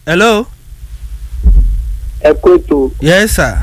hello ẹ kó ètò yes sir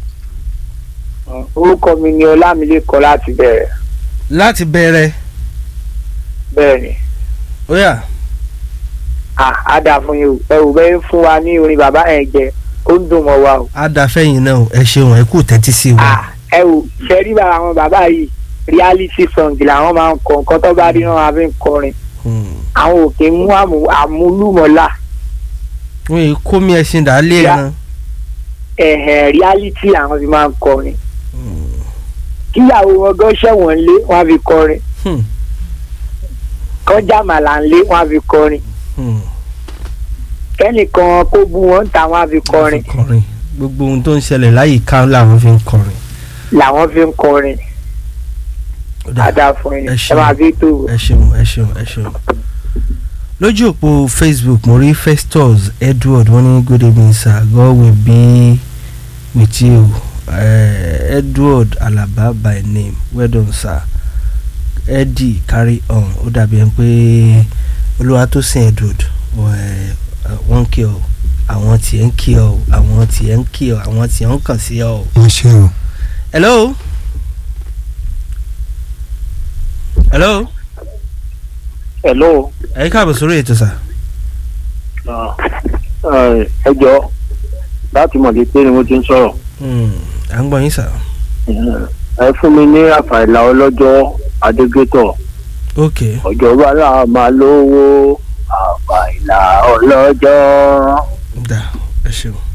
orúkọ mi ni ọlámilékan láti bẹ̀rẹ̀ láti bẹ̀rẹ̀ bẹ́ẹ̀ ni ó yá Ah, á dà fún yín o ẹ ò bẹ́ẹ̀ fún wa ní orin bàbá ẹ̀ jẹ ó ń dùn mọ́ wa o á da fẹ́yìn náà o, ẹ ṣeun ẹ kú tẹ́tí sí wa. Ah, ẹ ò ṣe rí bàbá àwọn bàbá yìí reality song làwọn máa ń kọ nǹkan tó bá rí náà máa fi ń kọrin Hmm. àwọn òkè mú àmú- àmúlùmọ́là wọ́n yìí kó mi ẹṣin dà á lé Ya. ẹran. ẹ̀hẹ̀ reality àwọn fi máa ń kọrin kíyàwó wọn gan ṣẹ̀wọ̀n lé wọn á fi kọrin Hmm. kọjá màlà ń lé wọn á fi kọrin Hmm. kẹ́nìkan kó bú wọn ń ta wọn á fi kọrin kọrin gbogbo ohun tó ń ṣẹlẹ̀ láyìíká làwọn fi ń kọrin. làwọn fi ń kọrin Ó dà. àdá fún yín Ẹ ẹ ṣeun. máa fi tó ẹ ṣeun ẹ ṣeun ẹ ṣeun. lójú òpó facebook mo rí festus edward wọ́n ní good evening sir god will be with you uh, edward alaba by name well done sir eddie carry on ó dàbí ẹni pé olúwatósìn edward wọ́n wọ́n ń kí ọ àwọn tiẹ̀ ń kí ọ àwọn tiẹ̀ ń kí ọ àwọn tiẹ̀ ń kàn sí ọ. ẹ ṣe o. hello. hello. hello ẹ káàbọ̀ sórí ètò sà. ẹ jọ láti mọ̀lẹ́ pé ni mo ti ń sọ̀rọ̀ Hmm, à ń gbọ́ yín sà. ẹ fún mi ní àfàìlà ọlọ́jọ́ adégétọ̀ ok ọjọ́ bàlá máa lówó àfàìlà ọlọ́jọ́. dà ẹ ṣeun.